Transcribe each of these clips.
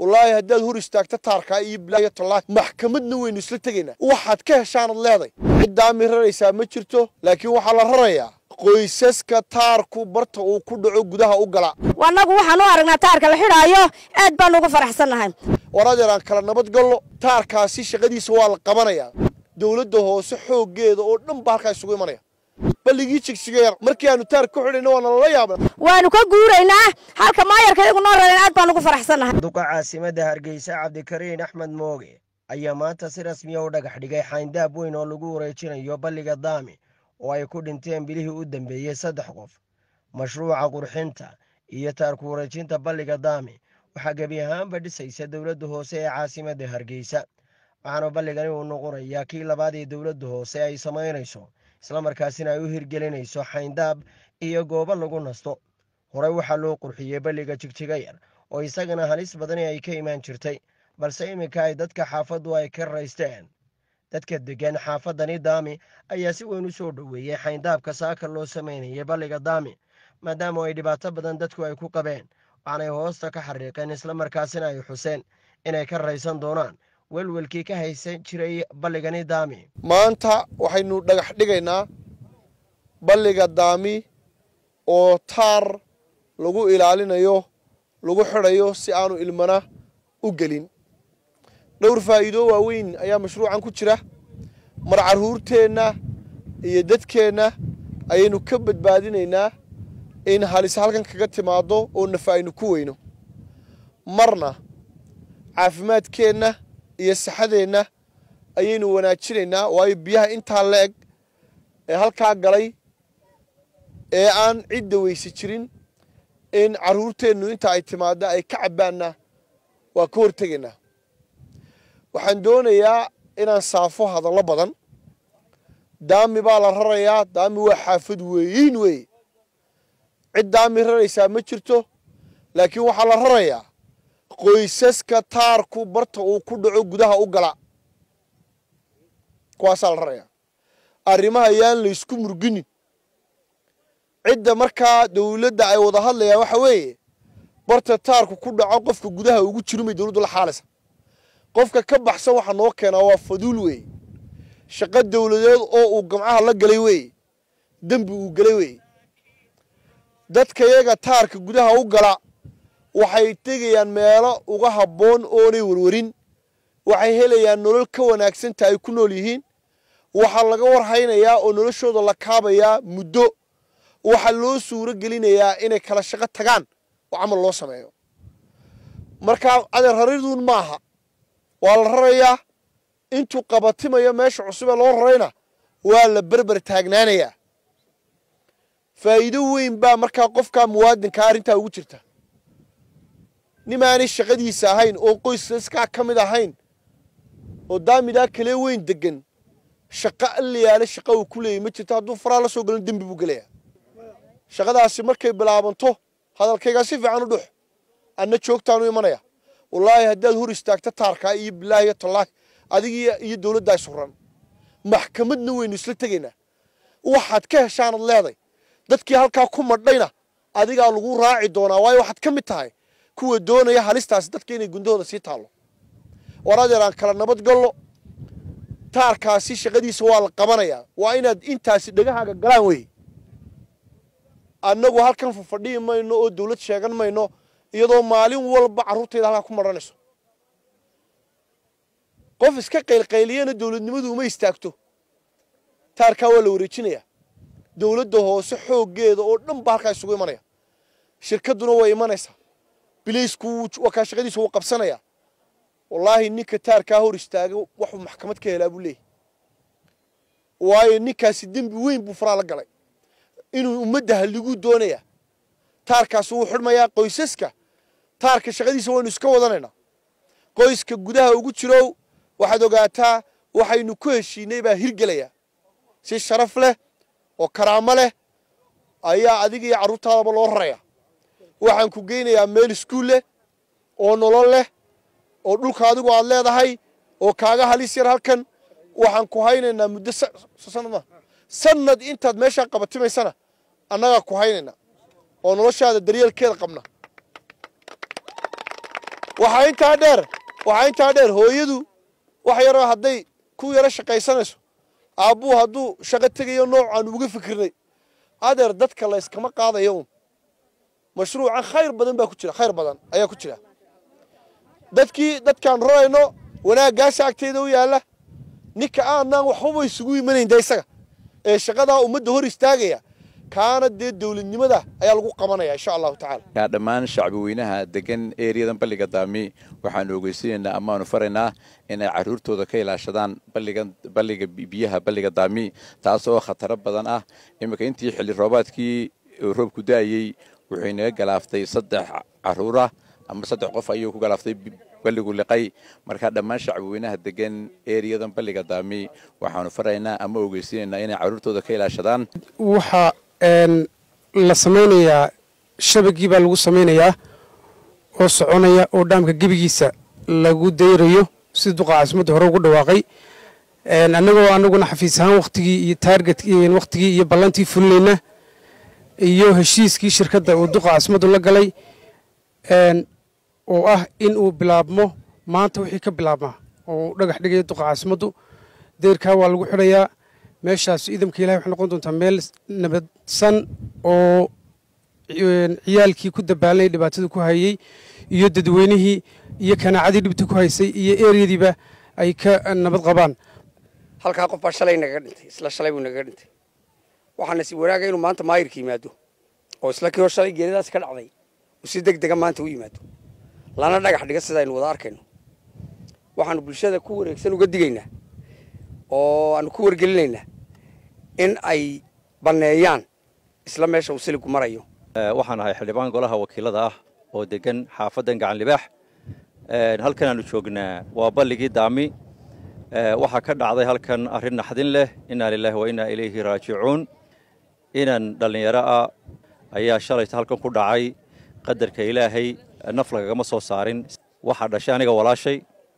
wallaahi haddaad hor istaagta taarkaa iyo bilaayo tallaahi maxkamadna waynu isla tegaynaa waxaad ka heshaanad leeday ciddaami raraysaa ma jirto laakiin waxaa la rarayaa qoysaska taarku barta uu ku dhaco gudaha u gala annagu waxaan u aragnaa taarka la xidhaayo aad baan ugu faraxsannahay war adeer aan kala nabad gallo taarkaasi shaqadiisa waa la qabanayaa dowladda hoose xooggeeda oo dhan baa halkaa isugu imanaya balligii jigsiga yar markii aanu taarka ku xidhayna waana lala yaabna waanu ka guuraynaa halka maayarka iyagu noo rareen aad baan ugu faraxsannahay duqa caasimadda hargeysa cabdikariin axmed mooge ayaa maanta si rasmiya u dhagax dhigay xayndaab weyn oo lagu wareejinayo balliga daami oo ay ku dhinteen bilihii u dambeeyey saddex qof mashruuca qurxinta iyo taarku wareejinta balliga daami waxaa gebi ahaanba dhisaysa dowladda hoose ee caasimadda hargeysa waxaana balligani uu noqonayaa kii labaad ee dowladda hoose ay samaynayso islamarkaasina ay u hirgelinayso xayndaab iyo goobo lagu nasto horey waxaa loo qurxiyey balliga jigjiga yar oo isagana halis badani ay ka imaan jirtay balse iminka ay dadka xaafaddu ay ka raysteen dadka deggan xaafadani daami ayaa si weyn u soo dhoweeyey xayndaabka saaka loo samaynayay balliga daami maadaama ay dhibaato badan dadku ay ku qabeen waxaanay hoosta ka xariiqeen islamarkaasina ay xuseen inay ka raysan doonaan welwelkii ka haysan jiray balligani daami maanta waxaynu dhagax dhigaynaa balliga daami oo taar lagu ilaalinayo lagu xidhayo si aanu ilmana u gelin dhowr faa'iido waaweyn ayaa mashruucan ku jira mar carruurteenna iyo dadkeenna ayaynu ka badbaadinaynaa in halis halkan kaga timaaddo oo nafa aynu ku weyno marna caafimaadkeenna iyo saxadeenna ayaynu wanaajinaynaa waayo biyaha intaa la eg ee halkaa galay ee aan cidda weyse jirin in carruurteennu inta ay timaadda ay ka cabbaanna waa ka hortegaynaa waxaan doonayaa inaan saafo hadallo badan daami baa la rarayaa daami waa xaafad weeyiin weeye cid daami raraysaa ma jirto laakiin waxaa la rarayaa qoysaska taarku barta uu ku dhaco gudaha u gala kuwaasaa la rarayaa arrimaha yaan laysku murginin cidda markaa dowladda ay wada hadlayaan waxa weeye barta taarku ku dhaco qofka gudaha ugu jirumay dowladdu la xaalaysa qofka ka baxsan waxaa noo keenaa waa faduul weeye shaqo dowladeed oo uu gamcaha la galay weeye dembi uu galay weeye dadka yaga taarka gudaha u gala waxay tegayaan meelo uga habboon oonay warwarin waxay helayaan nolol ka wanaagsanta ay ku nool yihiin waxaa laga warhaynayaa oo noloshooda la kaabayaa muddo waxaa loo suuro gelinayaa inay kala shaqo tagaan oo camal loo sameeyo markaa adeer rariduun maaha waa la rarayaa intuu qabatimayo meesha cusubee loo rarayna waa la berber taagnaanayaa faa'iido weyn baa markaa qofkaa muwaadinkaa arrintaa ugu jirta nimaanay shaqadiisa ahayn oo qoysaskaa ka mid ahayn oo daamidaa kalee weyn deggan shaqo allayaale shaqa uu ku leeyay ma jirto hadduu faraa la soo galin dembi buu gelayaa shaqadaasi markay bilaabanto hadalkaygaa si fiican u dhux anna joogtaanu imanaya wallaahi haddaad hor istaagta taarkaa iyo bilaahiyo tallaahi adig iyo dowladdaa isuran maxkamadna waynu isla tegaynaa waxaad ka heshaanad leeday dadkii halkaa ku madhayna adigaa lagu raaci doonaa waayo waxaad ka mid tahay kuwa doonaya halistaasi dadka inay gundahooda sii taallo war adeer aan kala nabad gallo taarkaasi shaqadiisa waa la qabanayaa waa inaad intaasi dhegahaaga galaan wey annagu halkan fafadhihi mayno oo dowlad sheegan mayno iyadoo maalin walba carruurtayda halkaa ku madhanayso qof iska qaylqayliyana dowladnimadu uma istaagto taarkaa waa la wareejinayaa dowladda hoose xooggeeda oo dhan baa halkaa isugu imanaya shirkadduna way imanaysaa bilaysku waa kaa shaqadiisa wuu qabsanayaa wallaahi ninka taarkaa hor istaaga waxuu maxkamad ka helaa buu leeyahy waayo ninkaasi dembi weyn buu faraa la galay inuu ummadda halliguu doonayaa taarkaasi wuu xidhmayaa qoysaska taarka shaqadiisa waynu iska wadanaynaa qoyska gudaha ugu jirow waxaad ogaataa waxaynu ku heshiinay baa hirgelaya si sharaf leh oo karaamo leh ayaa adiga iyo carruurtaadaba loo raraya waxaan ku geynayaa meel iskuul leh oo nolol leh oo dhulka adigu aad leedahay oo kaaga halis yar halkan waxaan ku haynaynaa muddo sanad sanad intaad meeshaa qabatimaysana annagaa ku haynaynaa oo noloshaada daryeelkeeda qabna waxaa intaa dheer waxaa intaa dheer hooyadu wax yaroo hadday ku yaro shaqaysanayso aabbuu hadduu shaqo tegayo noocaan uga fikirnay adeer dadka layskama qaadayo un mashruucan khayr badan baa ku jira khayr badan ayaa ku jira dadkii dadkaan rarayno wanaaggaasa agteeda u yaalla ninka aanaan waxbaba isugu imanayn de isaga ee shaqadaa ummadda hor istaagaya kaana dee dowladnimada ayaa lagu qabanaya insha allahu tacala dhammaan shacbi weynaha degan eriyadan balliga daami waxaanu ogeysanaynaa amaanu faraynaa inay caruurtooda ka ilaashadaan balliga biyaha balliga daami taas oo khataro badan ah iminka intii xilli roobaadkii roobku da'ayey wuxuu inaga galaaftay saddex caruurah ama saddex qof ayuu ku galaaftay balligu liqay marka dhammaan shacbi weynaha degan eriyadan balliga daami waxaanu faraynaa ama ogeysanaynaa inay caruurtooda ka ilaashadaan waxaa la samaynayaa shabagii baa lagu samaynayaa oo soconaya oo dhaamka gebigiisa lagu dayrayo sida duqa caasimadda hore ugu dhawaaqay annagoo anaguna xafiis ahaan wakhtigii iyo taarget wakhtigii iyo ballantii fulinayna iyo heshiiskii shirkadda uu duqa caasimaddu la galay oo ah in uu bilaabmo maanta wixii ka bilaabmaa oo uu dhagax dhigaya duqa caasimaddu deyrkaa waa lagu xidhayaa meeshaas ciidamka ilahay waxay noqon doontaa meel nabadsan oo ciyaalkii ku dabaalanay dhibaatada ku hayey iyo dadweynihii iyo kanaacadii dhibta ku haysay iyo eryadiiba ay ka nabad qabaan halkaa qof baa shalay nagaga dhintay isla shalay buu nagaga dhintay waxaana si wanaaga inuu maanta maayirka yimaado oo isla kii hor shalay geeridaas ka dhacday uu si deg dega maanta u yimaado lana dhagax dhiga sida aynu wada arkayno waxaanu bulshada ku wareegsan uga digaynaa oo aanu ku wargelinaynaa in ay banneeyaan isla meesha uu siligu marayo waxaan ahay xildhibaan golaha wakiilada ah oo degan xaafaddan gacan libaax halkan aanu joognaa waa balligii daami waxaa ka dhacday halkan arrin naxdin leh innaa lilaahi wa innaa ilayhi raajicuun inan dhallinyaro ah ayaa shalayta halkan ku dhacay qadarka ilaahay naf lagagama soo saarin waxaa dhashay aniga walaashay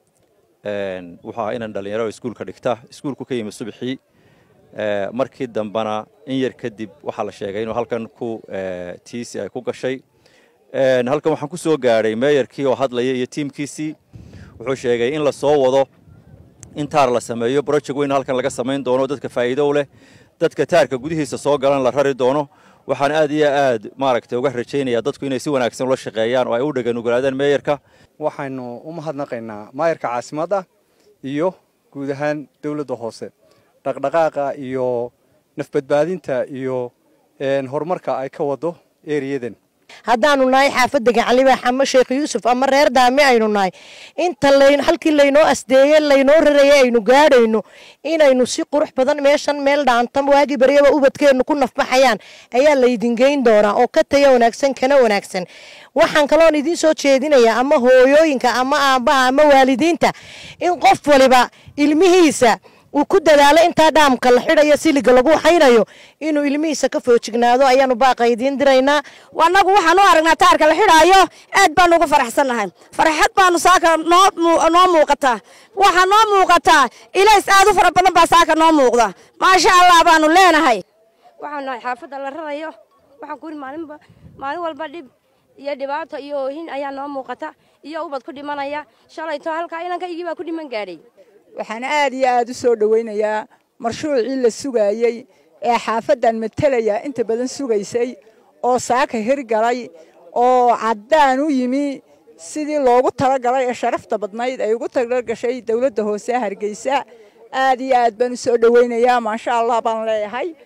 wuxuu ahaa inan dhallinyaro iskuulka dhigta iskuulku ka yimi subaxii markii dambena in yar kadib waxaa la sheegay inuu halkan ku tiisi ay ku gashay halkan waxaan ku soo gaadhay meeyarkii oo hadlaya iyo tiimkiisii wuxuu sheegay in la soo wado in taar la sameeyo broject weyn halkan laga samayn doono dadka faa'iido leh dadka taarka gudihiisa soo galan la rari doono waxaan aad iyo aad maaragtay uga rajaynayaa dadku inay si wanaagsan ula shaqeeyaan oo ay u dhaganugulaadaan meeyarka waxaynu u mahadnaqaynaa maayarka caasimadda iyo guud ahaan dowladda hoose dhaqdhaqaaqa iyo nafbadbaadinta iyo horumarka ay ka wado eriyadan haddaanu nahay xaafadda gacanlibaax ama sheekh yuusuf ama reer daami aynu nahay inta halkii laynoo asdeeye laynoo raraya aynu gaadhayno inaynu si qurux badan meeshan meel dhaantam waagii baryaba ubadkeennu ku nafbaxayaan ayaa laydin geyn doonaa oo ka taya wanaagsan kana wanaagsan waxaan kaloon idiin soo jeedinayaa ama hooyooyinka ama aabbaha ama waalidiinta in qof waliba ilmihiisa uu ku dadaalo intaa dhaamka la xidhayo siliga lagu haynayo inuu ilmihiisa ka foojignaado ayaanu baaqa idiin diraynaa annagu waxaan u aragnaa taarka la xidhaayo aad baanu uga faraxsannahay farxad baanu saaka noo muuqataa waxaa noo muuqataa ilays aad u fara badan baa saaka noo muuqda maasha allah baanu leenahay waxaan nahay xaafadda la rarayo waxaan ku yidhi maalinba maalin walba dhib iyo dhibaato iyo oohin ayaa noo muuqata iyo ubad ku dhimanaya shalayto halkaa inankaygii baa ku dhiman gaadhay waxaan aad iyo aad u soo dhowaynayaa marshuucii la sugaayey ee xaafaddan matalaya inta badan sugaysay oo saaka hirgalay oo caddaan u yimi sidii loogu talagalay ee sharafta badnayd ay ugu talagashay dowladda hoose hargeysa aad iyo aad baan u soo dhowaynayaa maasha allah baan leeyahay